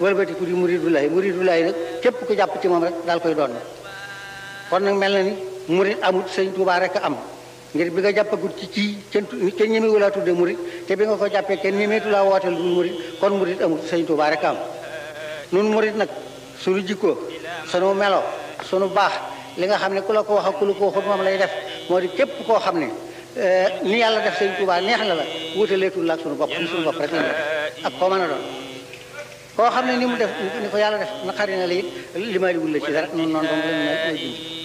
wëlbati ku di muridulaay muridulaay nag képp ku jàpp ci moom rek daal koy doon kon nag mel na ni murid amut sëñ Tuubaa rek am ngir bi nga jàppagut ci kii kenn kenn ñemewu laa tudde murid te bi nga ko jàppee kenn ñemeetu laa wooteel dul murid kon murid amut sëñ Tuubaa rek am nun murid nag suñu jikkoo sunu melo sunu baax li nga xam ne ku la ko wax ak ku la ko waxut moom lay def moo di képp koo xam ne ni yàlla def sëñ Tuubaa neex na la wutaleetul la ak sunu bopp sunu bopp rek la def ak koo mën a doon koo xam ne ni mu def ni ko yàlla def naqari na la it limaaliwul la ci dara noonu noonu dong la ñu may dund